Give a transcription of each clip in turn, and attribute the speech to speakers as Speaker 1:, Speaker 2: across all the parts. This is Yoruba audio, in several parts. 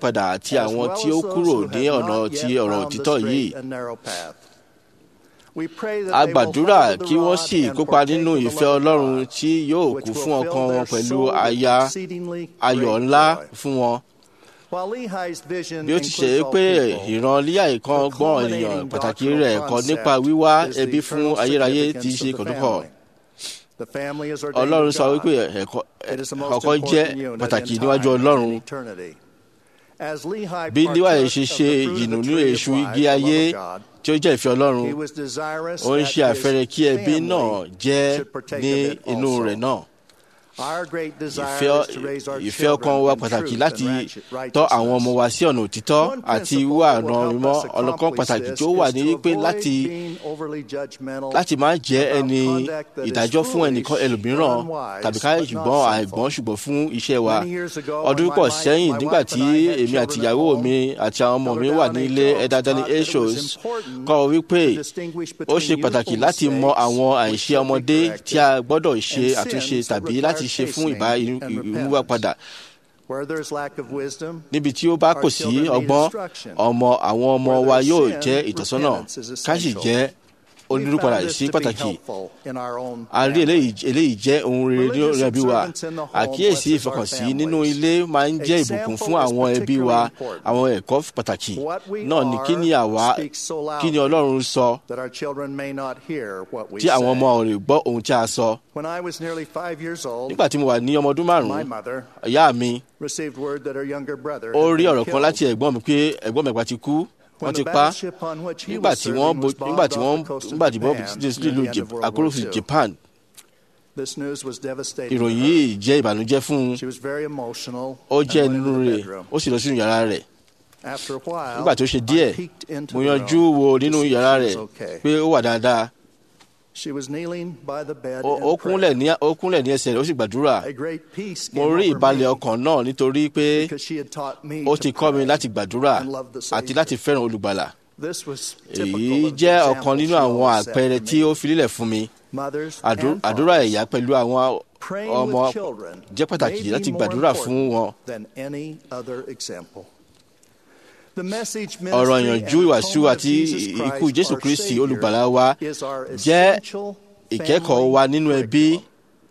Speaker 1: ìyípadà àti àwọn tí ó kúrò ní ọ̀nà ti ọ̀rọ̀ òtítọ́ yìí. a gbàdúrà kí wọ́n sì kópa nínú ìfẹ́ ọlọ́run tí yóò kú fún ọkàn wọn pẹ̀lú aya ayọ̀ ńlá fún wọn. bí ó ti ṣe é pé ìran líyà kan gbọ́n ènìyàn pàtàkì rẹ̀ kọ́ nípa wíwá ẹbí fún ayérayé ti ṣe kọ̀dúkọ̀. ọlọ́run sọ wípé ọkọ jẹ́ pàtàkì níwájú ọlọ́run
Speaker 2: As Lehi
Speaker 1: bí Líwáì
Speaker 2: partook
Speaker 1: ṣe
Speaker 2: of
Speaker 1: ṣe
Speaker 2: the fruit of the
Speaker 1: ìyìnú ní
Speaker 2: tree of
Speaker 1: èṣù
Speaker 2: life,
Speaker 1: igi
Speaker 2: the
Speaker 1: ayé
Speaker 2: love of God,
Speaker 1: tí ó jẹ́ ìfẹ́ ọlọ́run
Speaker 2: he was desirous
Speaker 1: ó ń
Speaker 2: that
Speaker 1: ṣe
Speaker 2: his
Speaker 1: àfẹ́rẹ́ kí ẹbí
Speaker 2: family
Speaker 1: náà jẹ́
Speaker 2: should partake
Speaker 1: ní
Speaker 2: of it
Speaker 1: inú
Speaker 2: also.
Speaker 1: rẹ̀ náà
Speaker 2: Our great desire
Speaker 1: ìfẹ́
Speaker 2: is to raise our
Speaker 1: ìfẹ́
Speaker 2: children
Speaker 1: ọkàn wa
Speaker 2: in
Speaker 1: pàtàkì
Speaker 2: truth
Speaker 1: láti
Speaker 2: and righteousness.
Speaker 1: tọ́ àwọn ọmọ wa sí ọ̀nà òtítọ́
Speaker 2: One
Speaker 1: àti
Speaker 2: principle
Speaker 1: wíwà
Speaker 2: that will
Speaker 1: ọ̀nà
Speaker 2: help
Speaker 1: mímọ́
Speaker 2: us
Speaker 1: ọ̀nà kan
Speaker 2: accomplish
Speaker 1: pàtàkì
Speaker 2: this
Speaker 1: tí ó wà
Speaker 2: is
Speaker 1: ní
Speaker 2: to
Speaker 1: wípé
Speaker 2: avoid
Speaker 1: láti
Speaker 2: being overly judgmental
Speaker 1: láti má jẹ́
Speaker 2: about
Speaker 1: ẹni
Speaker 2: conduct that is
Speaker 1: ìdájọ́ fún ẹnìkan
Speaker 2: foolish
Speaker 1: ẹlòmíràn
Speaker 2: or unwise,
Speaker 1: tàbí ká
Speaker 2: but
Speaker 1: ṣùgbọ́n
Speaker 2: not
Speaker 1: àìgbọ́n
Speaker 2: sinful.
Speaker 1: ṣùgbọ́n fún iṣẹ́ wa
Speaker 2: Many years ago,
Speaker 1: ọdún
Speaker 2: when my
Speaker 1: pọ̀
Speaker 2: wife-
Speaker 1: sẹ́yìn
Speaker 2: my
Speaker 1: nígbà
Speaker 2: wife
Speaker 1: tí
Speaker 2: and I had
Speaker 1: èmi àti
Speaker 2: children at
Speaker 1: ìyàwó
Speaker 2: home,
Speaker 1: mi àti àwọn ọmọ
Speaker 2: Elder
Speaker 1: mi wà
Speaker 2: Dallin
Speaker 1: ní
Speaker 2: H.
Speaker 1: ilé
Speaker 2: Oaks
Speaker 1: ẹ̀dá Dallin
Speaker 2: taught that it
Speaker 1: H.
Speaker 2: was
Speaker 1: Oaks
Speaker 2: important
Speaker 1: kọ́ ọ wípé
Speaker 2: to distinguish
Speaker 1: ó
Speaker 2: between
Speaker 1: ṣe pàtàkì
Speaker 2: youthful
Speaker 1: láti mọ
Speaker 2: mistakes
Speaker 1: àwọn
Speaker 2: which
Speaker 1: àìṣe
Speaker 2: should be
Speaker 1: ọmọdé
Speaker 2: corrected
Speaker 1: tí a gbọ́dọ̀ ṣe
Speaker 2: and
Speaker 1: àtúnṣe
Speaker 2: sins that
Speaker 1: tàbí
Speaker 2: require
Speaker 1: láti ṣe fún ìbá
Speaker 2: chastening and
Speaker 1: ìmúwà padà
Speaker 2: Where there is lack of wisdom,
Speaker 1: níbi tí ó bá kò sí ọgbọ́n ọmọ àwọn ọmọ wa yóò jẹ́ ìtọ́sọ́nà ká sì jẹ́
Speaker 2: we
Speaker 1: onírúpadà
Speaker 2: found this
Speaker 1: sí
Speaker 2: to be
Speaker 1: pàtàkì
Speaker 2: helpful in our own
Speaker 1: a rí
Speaker 2: family.
Speaker 1: eléyìí eléyìí jẹ́ ohun rere ní
Speaker 2: Religious
Speaker 1: orí ẹbí wa
Speaker 2: observance in the home
Speaker 1: àkíyèsí
Speaker 2: blesses our
Speaker 1: ìfọkànsí nínú
Speaker 2: families.
Speaker 1: ilé máa ń jẹ́ ìbùkún fún
Speaker 2: Example is
Speaker 1: àwọn ẹbí wa
Speaker 2: particularly important.
Speaker 1: àwọn ẹ̀kọ́ pàtàkì
Speaker 2: What we
Speaker 1: náà ni kí ni
Speaker 2: are
Speaker 1: àwa
Speaker 2: speaks so
Speaker 1: kí ni
Speaker 2: loudly
Speaker 1: ọlọ́run sọ
Speaker 2: that our children may not hear what we
Speaker 1: tí àwọn ọmọ
Speaker 2: say.
Speaker 1: ò lè gbọ́ ohun tí a sọ
Speaker 2: When I was nearly five years old,
Speaker 1: nígbà tí mo wà ní ọmọ ọdún
Speaker 2: my
Speaker 1: márùn-ún
Speaker 2: mother
Speaker 1: ìyá mi
Speaker 2: received word that her younger brother
Speaker 1: ó
Speaker 2: had
Speaker 1: rí
Speaker 2: been
Speaker 1: ọ̀rọ̀ kan
Speaker 2: killed.
Speaker 1: láti ẹ̀gbọ́n mi pé ẹ̀gbọ́n mi ẹ̀gbà ti kú wọ́n
Speaker 2: When
Speaker 1: ti
Speaker 2: the
Speaker 1: pa
Speaker 2: battleship on which he
Speaker 1: nígbà
Speaker 2: was
Speaker 1: tí
Speaker 2: serving
Speaker 1: wọ́n
Speaker 2: was
Speaker 1: bo- nígbà tí
Speaker 2: bombed
Speaker 1: wọ́n
Speaker 2: off the coast of
Speaker 1: nígbà tí wọ́n
Speaker 2: Japan
Speaker 1: dé
Speaker 2: near
Speaker 1: sílùú
Speaker 2: the end of World War
Speaker 1: akólófin
Speaker 2: II.
Speaker 1: Japan
Speaker 2: This news was devastating.
Speaker 1: ìròyìn
Speaker 2: to her.
Speaker 1: yìí jẹ́ ìbànújẹ́ fún un
Speaker 2: She was very emotional.
Speaker 1: ó
Speaker 2: and
Speaker 1: jẹ́
Speaker 2: went
Speaker 1: nínú
Speaker 2: into the
Speaker 1: rẹ̀
Speaker 2: bedroom.
Speaker 1: ó sì lọ sínú yàrá rẹ̀
Speaker 2: After a while,
Speaker 1: nígbà tó ṣe díẹ̀
Speaker 2: I peeked into
Speaker 1: mo
Speaker 2: the
Speaker 1: yanjú
Speaker 2: room
Speaker 1: wo
Speaker 2: to
Speaker 1: nínú
Speaker 2: see if
Speaker 1: yàrá
Speaker 2: she
Speaker 1: rẹ̀
Speaker 2: was okay.
Speaker 1: pé ó wà dáadáa
Speaker 2: She was kneeling by the bed
Speaker 1: ó
Speaker 2: in
Speaker 1: ó kúnlẹ̀
Speaker 2: prayer.
Speaker 1: ní ó kúnlẹ̀ ní ẹsẹ̀ rẹ̀ ó sì gbàdúrà
Speaker 2: A great peace
Speaker 1: mo
Speaker 2: came
Speaker 1: rí
Speaker 2: over
Speaker 1: ìbalẹ̀
Speaker 2: me
Speaker 1: ọkàn náà nítorí pé
Speaker 2: because she had taught me
Speaker 1: ó
Speaker 2: to
Speaker 1: ti kọ́ mi
Speaker 2: pray.
Speaker 1: láti gbàdúrà
Speaker 2: and love the
Speaker 1: àti
Speaker 2: Savior.
Speaker 1: láti fẹ́ràn olùgbàlà
Speaker 2: This was typical
Speaker 1: èyí
Speaker 2: of the
Speaker 1: jẹ́
Speaker 2: examples
Speaker 1: ọ̀kan nínú
Speaker 2: she
Speaker 1: àwọn
Speaker 2: always set
Speaker 1: àpẹẹrẹ
Speaker 2: for
Speaker 1: tí
Speaker 2: me.
Speaker 1: ó fi lílẹ̀ fún mi
Speaker 2: Mothers
Speaker 1: Àdú-
Speaker 2: and
Speaker 1: àdúrà
Speaker 2: fathers,
Speaker 1: ẹ̀yà pẹ̀lú àwọn
Speaker 2: praying
Speaker 1: ọmọ
Speaker 2: with children
Speaker 1: jẹ́ pàtàkì
Speaker 2: may
Speaker 1: láti
Speaker 2: be more
Speaker 1: gbàdúrà fún
Speaker 2: important
Speaker 1: wọn
Speaker 2: than any other example. The message,
Speaker 1: ọ̀rọ̀
Speaker 2: ministry,
Speaker 1: ìyànjú
Speaker 2: and
Speaker 1: ìwàásù
Speaker 2: atonement of
Speaker 1: àti
Speaker 2: Jesus
Speaker 1: ikú
Speaker 2: Christ,
Speaker 1: Jésù
Speaker 2: our
Speaker 1: Kristi
Speaker 2: Savior,
Speaker 1: olùgbàlà wa
Speaker 2: is our
Speaker 1: jẹ́
Speaker 2: essential
Speaker 1: ìkẹ́kọ̀ọ́
Speaker 2: family
Speaker 1: wa nínú ẹbí
Speaker 2: curriculum.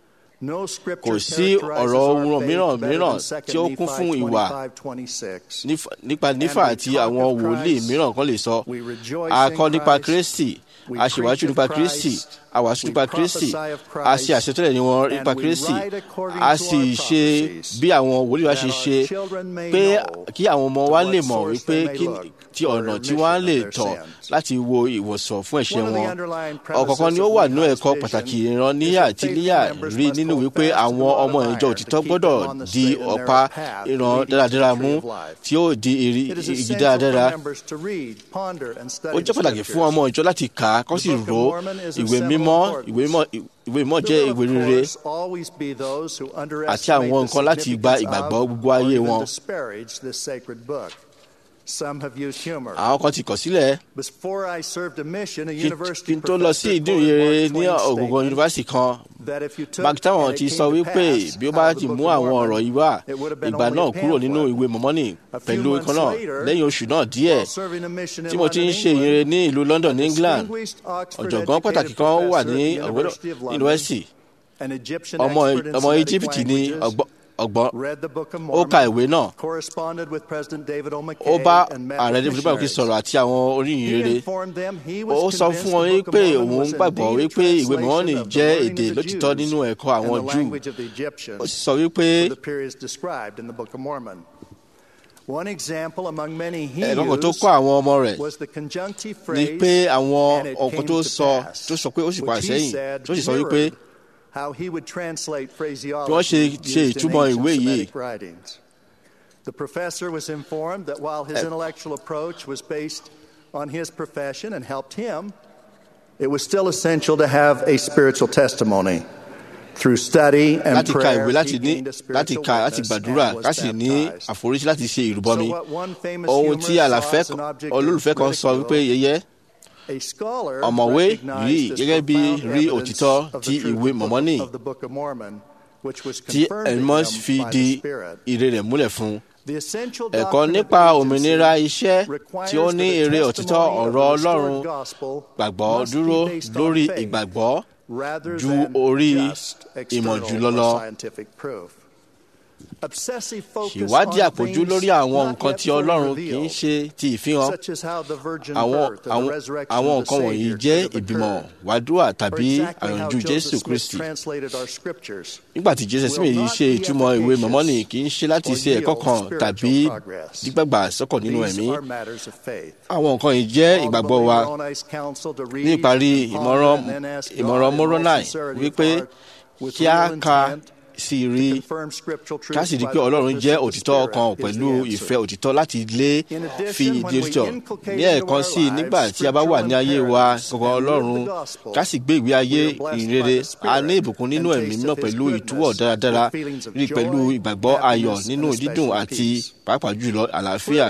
Speaker 2: No scripture
Speaker 1: kò sí
Speaker 2: characterizes
Speaker 1: ọ̀rọ̀
Speaker 2: our
Speaker 1: ohun
Speaker 2: faith
Speaker 1: mìíràn
Speaker 2: better
Speaker 1: mìíràn
Speaker 2: than 2
Speaker 1: tí ó kún fún
Speaker 2: Nephi
Speaker 1: ìwà
Speaker 2: 25:26.
Speaker 1: nífa- nípa nífà
Speaker 2: And we
Speaker 1: àti
Speaker 2: talk
Speaker 1: àwọn
Speaker 2: of
Speaker 1: wòlíì
Speaker 2: Christ,
Speaker 1: mìíràn kan lè sọ
Speaker 2: we rejoice
Speaker 1: a
Speaker 2: in
Speaker 1: kọ́ nípa
Speaker 2: Christ,
Speaker 1: Kristi
Speaker 2: we
Speaker 1: a ṣèwájú
Speaker 2: preach of
Speaker 1: nípa Kristi
Speaker 2: Christ,
Speaker 1: a wàásù
Speaker 2: we
Speaker 1: nípa Kristi
Speaker 2: prophesy of
Speaker 1: a ṣe
Speaker 2: Christ,
Speaker 1: àṣetọ́lẹ̀ ní wọn
Speaker 2: and
Speaker 1: nípa
Speaker 2: we
Speaker 1: Kristi
Speaker 2: write according
Speaker 1: a
Speaker 2: to
Speaker 1: sì
Speaker 2: our
Speaker 1: ṣe
Speaker 2: prophecies,
Speaker 1: bí àwọn wòlíì wa
Speaker 2: that
Speaker 1: ṣe
Speaker 2: our
Speaker 1: ṣe
Speaker 2: children may
Speaker 1: pé
Speaker 2: know
Speaker 1: kí àwọn ọmọ
Speaker 2: to
Speaker 1: wa
Speaker 2: what
Speaker 1: lè mọ̀
Speaker 2: source
Speaker 1: wípé
Speaker 2: they may
Speaker 1: kí
Speaker 2: look
Speaker 1: tí
Speaker 2: for
Speaker 1: ọ̀nà tí
Speaker 2: remission
Speaker 1: wọ́n á
Speaker 2: of
Speaker 1: lè
Speaker 2: their
Speaker 1: tọ̀
Speaker 2: sins.
Speaker 1: láti wo ìwòsàn fún ẹ̀ṣẹ̀
Speaker 2: One of the
Speaker 1: wọn
Speaker 2: underlying
Speaker 1: ọ̀kọ̀ọ̀kan ni ó
Speaker 2: premises
Speaker 1: wà
Speaker 2: of
Speaker 1: nínú
Speaker 2: Lehi's
Speaker 1: ẹ̀kọ́
Speaker 2: vision
Speaker 1: pàtàkì
Speaker 2: is
Speaker 1: ìran níyà
Speaker 2: that
Speaker 1: tí
Speaker 2: faithful
Speaker 1: níyà
Speaker 2: members
Speaker 1: rí
Speaker 2: must
Speaker 1: nínú
Speaker 2: hold
Speaker 1: wípé
Speaker 2: fast to
Speaker 1: àwọn
Speaker 2: the rod
Speaker 1: ọmọ
Speaker 2: of
Speaker 1: ìjọ
Speaker 2: iron
Speaker 1: òtítọ́
Speaker 2: to keep
Speaker 1: gbọ́dọ̀
Speaker 2: them on the
Speaker 1: di
Speaker 2: straight and narrow
Speaker 1: ọ̀pá
Speaker 2: path
Speaker 1: ìran
Speaker 2: leading to the
Speaker 1: dáradára
Speaker 2: tree
Speaker 1: mú
Speaker 2: of life.
Speaker 1: tí ó di iri-
Speaker 2: It is
Speaker 1: igi
Speaker 2: essential
Speaker 1: dáradára
Speaker 2: for members to read, ponder, and study
Speaker 1: ó jẹ́
Speaker 2: the
Speaker 1: pàtàkì fún
Speaker 2: scriptures.
Speaker 1: ọmọ ìjọ láti kà á kó
Speaker 2: The
Speaker 1: sì
Speaker 2: Book of
Speaker 1: rò ó
Speaker 2: Mormon is of
Speaker 1: ìwé
Speaker 2: seminal
Speaker 1: mímọ́
Speaker 2: importance.
Speaker 1: ìwé mímọ́ ìwé mímọ́ jẹ́
Speaker 2: There will,
Speaker 1: ìwé
Speaker 2: of
Speaker 1: rere
Speaker 2: course, always be those who
Speaker 1: àti
Speaker 2: underestimate
Speaker 1: àwọn
Speaker 2: the
Speaker 1: nǹkan láti gba
Speaker 2: significance
Speaker 1: ìgbàgbọ́
Speaker 2: of
Speaker 1: gbogbo
Speaker 2: or
Speaker 1: ayé
Speaker 2: even
Speaker 1: wọn
Speaker 2: disparage this sacred book. Some have used humor.
Speaker 1: àwọn kan ti kọ̀ sílẹ̀
Speaker 2: Before I served a mission, a
Speaker 1: kí
Speaker 2: university
Speaker 1: kí n tó lọ sí
Speaker 2: professor
Speaker 1: ìdúró
Speaker 2: quoted
Speaker 1: rere
Speaker 2: Mark
Speaker 1: ní
Speaker 2: Twain's
Speaker 1: ògùngàn
Speaker 2: statement
Speaker 1: yunifásitì kan
Speaker 2: that if you took
Speaker 1: mark táwọn
Speaker 2: and
Speaker 1: ti
Speaker 2: it
Speaker 1: sọ
Speaker 2: came to
Speaker 1: wípé
Speaker 2: pass
Speaker 1: bí ó
Speaker 2: out
Speaker 1: bá
Speaker 2: of the
Speaker 1: ti
Speaker 2: Book
Speaker 1: mú
Speaker 2: of
Speaker 1: àwọn
Speaker 2: Mormon,
Speaker 1: ọ̀rọ̀ yìí wá
Speaker 2: it would have been
Speaker 1: ìgbà
Speaker 2: only
Speaker 1: náà
Speaker 2: a
Speaker 1: kúrò nínú
Speaker 2: pamphlet.
Speaker 1: ìwé mọ̀mọ́nì
Speaker 2: A few
Speaker 1: pẹ̀lú
Speaker 2: months
Speaker 1: ikán náà
Speaker 2: later,
Speaker 1: lẹ́yìn oṣù náà díẹ̀
Speaker 2: While serving a mission in
Speaker 1: tí mo ti ń
Speaker 2: London,
Speaker 1: ṣe ìyìnrere ní ìlú London ní England
Speaker 2: distinguished Oxford
Speaker 1: ọ̀jọ̀gbọ́n pàtàkì
Speaker 2: educated
Speaker 1: kan wà
Speaker 2: professor
Speaker 1: ní
Speaker 2: at the University of London,
Speaker 1: yunifásitì
Speaker 2: an Egyptian
Speaker 1: ọmọ
Speaker 2: expert in
Speaker 1: ọmọ
Speaker 2: Semitic
Speaker 1: Íjíbítì ní
Speaker 2: languages,
Speaker 1: ọgbọ́n ọgbọ́n
Speaker 2: read the Book of
Speaker 1: ó ka
Speaker 2: Mormon,
Speaker 1: ìwé náà
Speaker 2: corresponded with President David O.
Speaker 1: ó
Speaker 2: McKay,
Speaker 1: bá
Speaker 2: and met
Speaker 1: ààrẹ
Speaker 2: with
Speaker 1: david báwo kí
Speaker 2: missionaries.
Speaker 1: sọ̀rọ̀ àti àwọn oríyìn
Speaker 2: He
Speaker 1: rere
Speaker 2: informed them he
Speaker 1: ó
Speaker 2: was
Speaker 1: sọ
Speaker 2: convinced
Speaker 1: fún wọn
Speaker 2: the Book of
Speaker 1: pé
Speaker 2: Mormon
Speaker 1: òun
Speaker 2: was
Speaker 1: gbàgbọ́
Speaker 2: indeed a
Speaker 1: wípé ìwé
Speaker 2: translation
Speaker 1: mọ̀mọ́nì
Speaker 2: of the
Speaker 1: jẹ́
Speaker 2: learning
Speaker 1: èdè
Speaker 2: of the
Speaker 1: lótìtọ́
Speaker 2: Jews
Speaker 1: nínú ẹ̀kọ́
Speaker 2: and
Speaker 1: àwọn
Speaker 2: the
Speaker 1: Júù
Speaker 2: language of the
Speaker 1: ó
Speaker 2: Egyptians
Speaker 1: sì sọ wípé
Speaker 2: for the periods described in the Book of Mormon. One example among many he
Speaker 1: ẹ̀kọ́ kan tó
Speaker 2: used
Speaker 1: kọ́ àwọn ọmọ rẹ̀
Speaker 2: was the conjunctive
Speaker 1: ni
Speaker 2: phrase
Speaker 1: pé àwọn
Speaker 2: "and it
Speaker 1: ọ̀kan
Speaker 2: came
Speaker 1: tó
Speaker 2: to
Speaker 1: sọ
Speaker 2: pass,"
Speaker 1: tó sọ pé ó sì padà
Speaker 2: which he
Speaker 1: sẹ́yìn
Speaker 2: said
Speaker 1: tó sì sọ wípé
Speaker 2: mirrored how he would translate
Speaker 1: bí wọ́n ṣe
Speaker 2: phraseology
Speaker 1: ṣe
Speaker 2: used in
Speaker 1: ìtumọ̀
Speaker 2: ancient
Speaker 1: ìwé yìí
Speaker 2: Semitic writings. The professor was informed that while his
Speaker 1: Eh.
Speaker 2: intellectual approach was based on his profession and helped him, it was still essential to have a spiritual testimony. Through study and
Speaker 1: láti ka
Speaker 2: prayer,
Speaker 1: ìwé láti
Speaker 2: he
Speaker 1: ní
Speaker 2: gained a
Speaker 1: láti
Speaker 2: spiritual
Speaker 1: ka láti
Speaker 2: witness
Speaker 1: gbàdúrà
Speaker 2: and was
Speaker 1: ká sì ní
Speaker 2: baptized.
Speaker 1: àforíjì láti ṣe ìrúbọmi
Speaker 2: So what one famous
Speaker 1: ohun tí
Speaker 2: humorist
Speaker 1: àlàfẹ́
Speaker 2: saw as an object of
Speaker 1: olólùfẹ́ kan sọ
Speaker 2: ridicule,
Speaker 1: wípé yẹyẹ
Speaker 2: A scholar
Speaker 1: ọ̀mọ̀wé
Speaker 2: recognized
Speaker 1: rí
Speaker 2: this
Speaker 1: gẹ́gẹ́ bí
Speaker 2: profound
Speaker 1: rí
Speaker 2: evidence
Speaker 1: òtítọ́
Speaker 2: of
Speaker 1: ti
Speaker 2: the truth
Speaker 1: ìwé
Speaker 2: of the
Speaker 1: mọ̀mọ́nì
Speaker 2: book- of the Book of Mormon, which was
Speaker 1: tí
Speaker 2: confirmed to
Speaker 1: ẹ̀mọ́
Speaker 2: him
Speaker 1: fi
Speaker 2: by
Speaker 1: di
Speaker 2: the Spirit.
Speaker 1: ire rẹ̀ múlẹ̀ fún un.
Speaker 2: The essential
Speaker 1: ẹ̀kọ́
Speaker 2: doctrine of
Speaker 1: nípa
Speaker 2: agency
Speaker 1: òmìnira iṣẹ́
Speaker 2: requires
Speaker 1: tí ó
Speaker 2: that
Speaker 1: ní
Speaker 2: the
Speaker 1: èrè òtítọ́
Speaker 2: testimony of the
Speaker 1: ọ̀rọ̀
Speaker 2: restored
Speaker 1: Ọlọ́run
Speaker 2: gospel
Speaker 1: gbàgbọ́
Speaker 2: must be
Speaker 1: dúró
Speaker 2: based on
Speaker 1: lórí
Speaker 2: faith
Speaker 1: ìgbàgbọ́
Speaker 2: rather
Speaker 1: ju
Speaker 2: than
Speaker 1: orí
Speaker 2: just
Speaker 1: ìmọ̀
Speaker 2: external
Speaker 1: jùlọ
Speaker 2: or
Speaker 1: lọ.
Speaker 2: scientific proof. Obsessive focus
Speaker 1: ìwádìí
Speaker 2: on
Speaker 1: àpòjú
Speaker 2: things
Speaker 1: lórí àwọn
Speaker 2: not
Speaker 1: nǹkan
Speaker 2: yet
Speaker 1: tí
Speaker 2: fully
Speaker 1: ọlọ́run kì í
Speaker 2: revealed,
Speaker 1: ṣe ti ìfihàn
Speaker 2: such as how the virgin
Speaker 1: àwọn
Speaker 2: birth and
Speaker 1: àwọn
Speaker 2: the resurrection
Speaker 1: àwọn
Speaker 2: of the
Speaker 1: nǹkan wọ̀nyí
Speaker 2: Savior
Speaker 1: jẹ́
Speaker 2: should have
Speaker 1: ìbímọ
Speaker 2: occurred,
Speaker 1: wàdúrà
Speaker 2: or
Speaker 1: tàbí
Speaker 2: exactly how
Speaker 1: àyànjú
Speaker 2: Joseph
Speaker 1: jésù
Speaker 2: Smith
Speaker 1: kristi
Speaker 2: translated our scriptures.
Speaker 1: nígbà tí jésù smith yìí ṣe ìtumọ̀ ìwé mọ̀mọ́nì kì í ṣe láti ṣe ẹ̀kọ́ kan tàbí dígbàgbà sọ́kọ̀ nínú
Speaker 2: These
Speaker 1: ẹ̀mí
Speaker 2: are matters of faith.
Speaker 1: àwọn nǹkan yìí jẹ́ ìgbàgbọ́ wa ní ìparí ìmọ̀ràn ìmọ̀ràn moronai wípé kí a ka sí rí ká sì rí pé ọlọ́run jẹ́ òtítọ́ ọkàn pẹ̀lú ìfẹ́ òtítọ́ láti lé fi ìdí òtítọ́ ní ẹ̀ẹ̀kan sí i nígbà tí a bá wà ní ayé wa gbọ̀ngàn ọlọ́run ká sì gbé ìwé ayé ìrere a ní ìbùkún nínú ẹ̀mí náà pẹ̀lú ìtúwọ̀ dáradára rí pẹ̀lú ìgbàgbọ́ ayọ̀ nínú dídùn àti pàápàá jùlọ àlàáfíà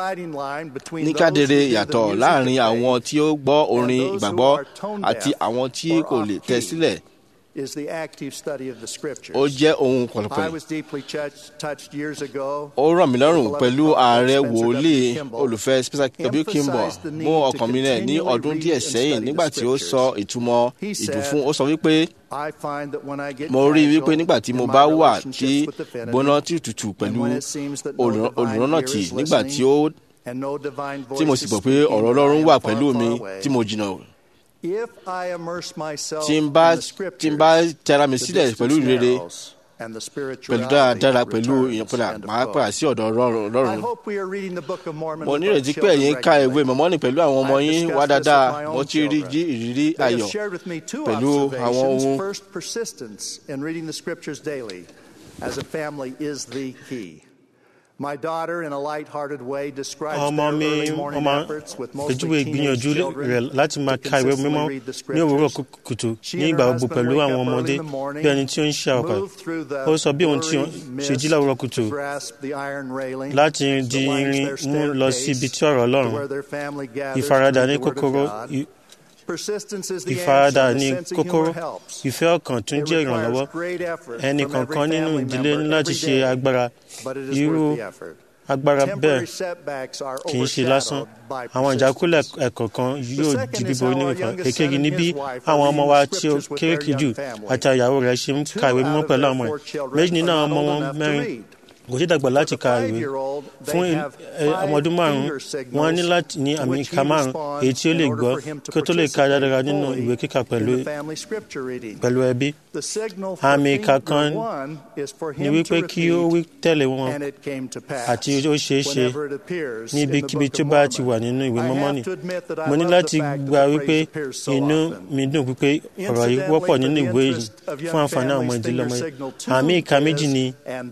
Speaker 1: ní kádere yàtọ̀ láàrin àwọn tí ó gbọ́ orin ìgbàgbọ́ àti àwọn tí kò lè tẹ sílẹ̀
Speaker 2: is the active study of the scriptures.
Speaker 1: ó jẹ́ ohun
Speaker 2: I
Speaker 1: pọ̀lọpọ̀
Speaker 2: was deeply touched, touched years ago.
Speaker 1: ó ràn mí lọ́rùn pẹ̀lú ààrẹ wòlíì olùfẹ́ Spencer W. Kimball mú ọkàn mi rẹ̀ ní ọdún díẹ̀ sẹ́yìn nígbà tí ó sọ ìtumọ̀ ìdùnfún ó sọ wípé
Speaker 2: I find that when I get
Speaker 1: mo rí i wípé
Speaker 2: casual
Speaker 1: nígbà tí mo
Speaker 2: in my
Speaker 1: bá wà
Speaker 2: relationships
Speaker 1: tí
Speaker 2: with the
Speaker 1: gbóná
Speaker 2: Trinity,
Speaker 1: tí tutù
Speaker 2: and
Speaker 1: pẹ̀lú
Speaker 2: when it seems that no
Speaker 1: olùrán-
Speaker 2: divine
Speaker 1: olùránnàtì
Speaker 2: ear is
Speaker 1: nígbà tí ó
Speaker 2: listening, and no divine
Speaker 1: tí mo
Speaker 2: voice
Speaker 1: sì
Speaker 2: is
Speaker 1: gbọ́ pé
Speaker 2: speaking
Speaker 1: ọ̀rọ̀
Speaker 2: when I
Speaker 1: Ọlọ́run
Speaker 2: am
Speaker 1: wà
Speaker 2: far,
Speaker 1: pẹ̀lú
Speaker 2: far
Speaker 1: mi
Speaker 2: away.
Speaker 1: tí mo jìnnà
Speaker 2: If I immerse myself
Speaker 1: tí n
Speaker 2: in
Speaker 1: bá
Speaker 2: the
Speaker 1: tí n bá
Speaker 2: scriptures,
Speaker 1: tẹra mi
Speaker 2: the
Speaker 1: sílẹ̀ pẹ̀lú
Speaker 2: distance
Speaker 1: ìrere
Speaker 2: narrows, and the
Speaker 1: pẹ̀lú
Speaker 2: spirituality
Speaker 1: dáradára pẹ̀lú
Speaker 2: returns.
Speaker 1: ìyànpadà
Speaker 2: End of
Speaker 1: máa
Speaker 2: quote.
Speaker 1: padà sí ọ̀dọ̀ Ọlọ́run
Speaker 2: I
Speaker 1: Ọlọ́run
Speaker 2: hope we are reading the Book of Mormon
Speaker 1: mo
Speaker 2: with
Speaker 1: nírètí
Speaker 2: our
Speaker 1: pé ẹ̀yin
Speaker 2: children
Speaker 1: ka ìwé
Speaker 2: regularly.
Speaker 1: mọ̀mọ́nì pẹ̀lú àwọn ọmọ
Speaker 2: I've
Speaker 1: yín
Speaker 2: discussed
Speaker 1: wá
Speaker 2: this with
Speaker 1: dáadáa
Speaker 2: my own
Speaker 1: mo ti rí
Speaker 2: children.
Speaker 1: jí ìrírí
Speaker 2: They have
Speaker 1: ayọ̀
Speaker 2: shared with me two
Speaker 1: pẹ̀lú àwọn
Speaker 2: observations.
Speaker 1: ohun
Speaker 2: First, persistence in reading the scriptures daily as a family is the key. My daughter, in a light-hearted way, describes
Speaker 3: ọmọ
Speaker 2: their
Speaker 3: mi
Speaker 2: early
Speaker 3: ó
Speaker 2: morning
Speaker 3: máa
Speaker 2: efforts with
Speaker 3: pèjúwe
Speaker 2: mostly teenage
Speaker 3: ìgbìyànjú
Speaker 2: children
Speaker 3: rẹ̀ láti máa
Speaker 2: to
Speaker 3: ka ìwé
Speaker 2: consistently
Speaker 3: mímọ́
Speaker 2: read the
Speaker 3: ní òwúrọ̀
Speaker 2: scriptures.
Speaker 3: kùtùkùtù
Speaker 2: She
Speaker 3: ní
Speaker 2: and
Speaker 3: ìgbà
Speaker 2: her
Speaker 3: gbogbo
Speaker 2: husband
Speaker 3: pẹ̀lú
Speaker 2: wake
Speaker 3: àwọn
Speaker 2: up
Speaker 3: ọmọdé
Speaker 2: early in the morning,
Speaker 3: bí ẹni tí ó ń ṣe àwọ̀kọ̀
Speaker 2: move through the
Speaker 3: ó sọ bí òun tí ó
Speaker 2: blurry
Speaker 3: ṣe jí láwùrọ̀
Speaker 2: mist
Speaker 3: kùtù
Speaker 2: to grasp the iron railing
Speaker 3: láti
Speaker 2: that
Speaker 3: di
Speaker 2: lines
Speaker 3: irin
Speaker 2: their
Speaker 3: mú lọ sí ibi
Speaker 2: staircase
Speaker 3: tí ọ̀rọ̀
Speaker 2: to
Speaker 3: Ọlọ́run
Speaker 2: where their family gathers to
Speaker 3: ìfaradà
Speaker 2: read
Speaker 3: ní
Speaker 2: the word of
Speaker 3: kókóró
Speaker 2: God.
Speaker 3: ì-
Speaker 2: Persistence is the
Speaker 3: ìfaradà
Speaker 2: answer.
Speaker 3: ní
Speaker 2: The sense of
Speaker 3: kókóró
Speaker 2: humor helps.
Speaker 3: ìfẹ́ ọkàn tún
Speaker 2: It
Speaker 3: jẹ́
Speaker 2: requires
Speaker 3: ìrànlọ́wọ́
Speaker 2: great effort
Speaker 3: ẹnì
Speaker 2: from every
Speaker 3: kọ̀ọ̀kan nínú
Speaker 2: family
Speaker 3: ìdílé
Speaker 2: member
Speaker 3: ní láti
Speaker 2: every
Speaker 3: ṣe
Speaker 2: day,
Speaker 3: agbára
Speaker 2: but it is
Speaker 3: irú
Speaker 2: worth the effort.
Speaker 3: agbára bẹ́ẹ̀
Speaker 2: Temporary setbacks are
Speaker 3: kì í ṣe lásán
Speaker 2: overshadowed by
Speaker 3: àwọn ìjákulẹ̀
Speaker 2: persistence.
Speaker 3: ẹ̀kọ̀ọ̀kan yóò
Speaker 2: second
Speaker 3: di
Speaker 2: is
Speaker 3: bíborí
Speaker 2: how our
Speaker 3: nìkan
Speaker 2: youngest
Speaker 3: èkejì
Speaker 2: son
Speaker 3: ní
Speaker 2: and
Speaker 3: bí
Speaker 2: his wife are
Speaker 3: àwọn ọmọ
Speaker 2: reading
Speaker 3: wa
Speaker 2: the
Speaker 3: tí ó
Speaker 2: scriptures with
Speaker 3: kéré
Speaker 2: their
Speaker 3: jù
Speaker 2: young family.
Speaker 3: àti àyàwó rẹ̀ ṣe ń
Speaker 2: Two
Speaker 3: ka ìwé mímọ́
Speaker 2: out of
Speaker 3: pẹ̀lú
Speaker 2: their
Speaker 3: àwọn ọmọ
Speaker 2: four
Speaker 3: rẹ̀
Speaker 2: children
Speaker 3: méjì nínú
Speaker 2: are
Speaker 3: àwọn
Speaker 2: not
Speaker 3: ọmọ
Speaker 2: old
Speaker 3: wọn
Speaker 2: enough to
Speaker 3: mẹ́rin
Speaker 2: read.
Speaker 3: kò sí dàgbà láti
Speaker 2: For the
Speaker 3: ka ìwé
Speaker 2: five-year-old, they
Speaker 3: fún
Speaker 2: have
Speaker 3: ẹ, ọmọ ọdún
Speaker 2: five
Speaker 3: márùn-ún
Speaker 2: finger
Speaker 3: wọ́n ní
Speaker 2: signals
Speaker 3: láti ní
Speaker 2: to
Speaker 3: àmì
Speaker 2: which
Speaker 3: ìka
Speaker 2: he
Speaker 3: márùn-ún
Speaker 2: responds
Speaker 3: èyí tí ó
Speaker 2: in
Speaker 3: lè
Speaker 2: order
Speaker 3: gbọ́
Speaker 2: for him to
Speaker 3: kí ó tó lè ka
Speaker 2: participate
Speaker 3: dáradára nínú
Speaker 2: fully
Speaker 3: ìwé kíkà
Speaker 2: in
Speaker 3: pẹ̀lú
Speaker 2: the family scripture reading.
Speaker 3: pẹ̀lú ẹbí
Speaker 2: The signal for
Speaker 3: àmì ìka
Speaker 2: finger
Speaker 3: kan
Speaker 2: one is for
Speaker 3: ni
Speaker 2: him
Speaker 3: wípé
Speaker 2: to
Speaker 3: kí ó wí
Speaker 2: repeat,
Speaker 3: tẹ̀lé wọn
Speaker 2: and it came to pass.
Speaker 3: àti ó ṣeé ṣe
Speaker 2: Whenever it appears in the
Speaker 3: níbikíbi
Speaker 2: Book
Speaker 3: tí ó
Speaker 2: of
Speaker 3: bá ti
Speaker 2: Mormon.
Speaker 3: wà nínú ìwé
Speaker 2: I
Speaker 3: mọ́mọ́
Speaker 2: have
Speaker 3: ni
Speaker 2: to admit that I
Speaker 3: mo ní
Speaker 2: love
Speaker 3: láti
Speaker 2: the fact that
Speaker 3: gba
Speaker 2: the
Speaker 3: wípé
Speaker 2: phrase appears so
Speaker 3: inú
Speaker 2: often.
Speaker 3: mi dùn wípé ọ̀rọ̀ yìí wọ́pọ̀ nínú ìwé yìí fún àǹfààní àwọn ọmọ ìdílé ọmọ yìí àmì ìka méjì ni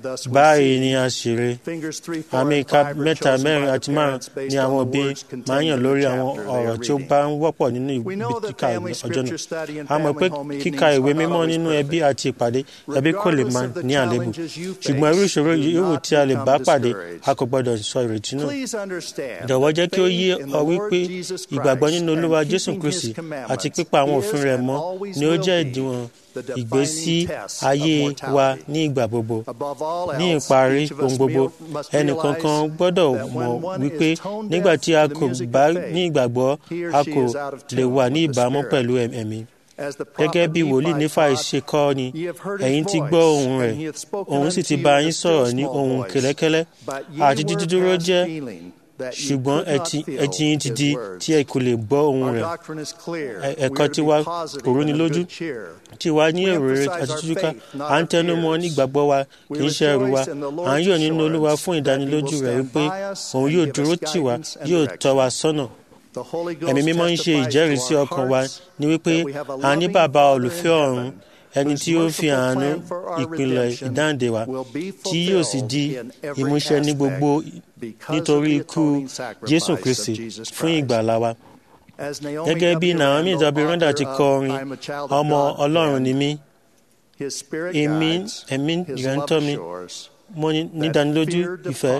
Speaker 3: báyìí ni a ṣeré àmì ìka mẹ́ta mẹ́rin àti márùn ni àwọn òbí máa ń yàn lórí àwọn ọ̀rọ̀ tí ó bá ń wọ́pọ̀ nínú ìwé kíkà ọjọ́ náà a mọ̀ pé kíka ìwé mímọ́ nínú ẹbí àti ìpàdé ẹbí kò lè máa ní àléébù ṣùgbọ́n irú ìṣòro yòówù tí a lè bá pàdé a kò gbọ́dọ̀ sọ ìrètí nù jọ̀wọ́ jẹ́ kí ó yé ọ wípé ìgbàgbọ́ nínú olúwa jésù kristi àti pípa àwọn òfin rẹ̀ mọ́ ni ó jẹ́ ìdíwọ̀n ìgbésí ayé wa ní ìgbà gbogbo ní ìparí ohun gbogbo ẹnìkankan gbọ́dọ̀ mọ̀ wípé nígbà tí a kò bá ní ìgbàgbọ́ a kò lè wà ní ìbámu pẹ̀lú ẹ̀mí gẹ́gẹ́ bí wòlíì nífà ṣe kọ́ ni ẹ̀yin ti gbọ́ ohùn rẹ̀ òun sì ti bá yín sọ̀rọ̀ ní ohùn kẹ́lẹ́kẹ́lẹ́ àti dídúró jẹ́ ṣùgbọ́n ẹtì yín ti di tí ẹ kò lè gbọ́ ohùn rẹ̀ ẹ̀kọ́ tiwa kò rúni lójú tiwa ní èrò rere àti tútúká à ń tẹnu mọ́ nígbàgbọ́ wa kì í ṣe ẹrù wa à ń yọ̀ nínú olúwa fún ìdánilójú rẹ̀ wípé òun yóò dúró tì wá yóò tọ́ wa sọ́nà ẹ̀mí mímọ́ ń ṣe ìjẹ́rìísí ọkàn wa ní wípé a ní bàbá olùfẹ́ ọ̀run ẹni tí ó fi àánú ìpìlẹ̀ ìdáǹdè wa tí yóò sì di ìmúṣẹ ní gbogbo nítorí ikú jésù kristi fún ìgbàlá wa gẹ́gẹ́ bí naomi zabironda ti kọ orin ọmọ ọlọ́run ni mí èmi ẹ̀mí rẹ̀ ń tọ́ mi mo ní dánilójú ìfẹ́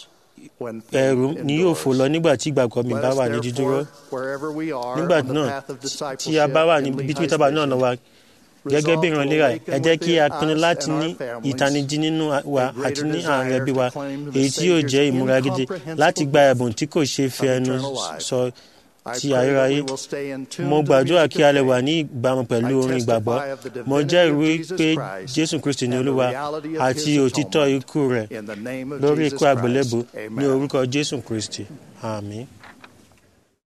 Speaker 3: ẹ̀rù ni yóò fò lọ nígbà tí ìgbàgbọ́ mi bá wà ní dídúró nígbà náà tí a bá wà níbi tí tábà náà lọ wa gẹ́gẹ́ bí ìrànlẹ́ra ẹ jẹ́ kí a pinnu láti ní ìtanijí nínú wa àti ní àárín ẹbí wa èyí tí yóò jẹ́ ìmúra gidi láti gba ẹ̀bùn tí kò ṣe fi ẹnu sọ ti ayérayé mo gbàdúrà kí a lè wà ní ìbámu pẹ̀lú orin ìgbàgbọ́ mo jẹ́rìí pé jésù kristi ni olúwa àti òtítọ́ ikú rẹ̀ lórí ikú àgbélébù ní orúkọ jésù kristi àmín.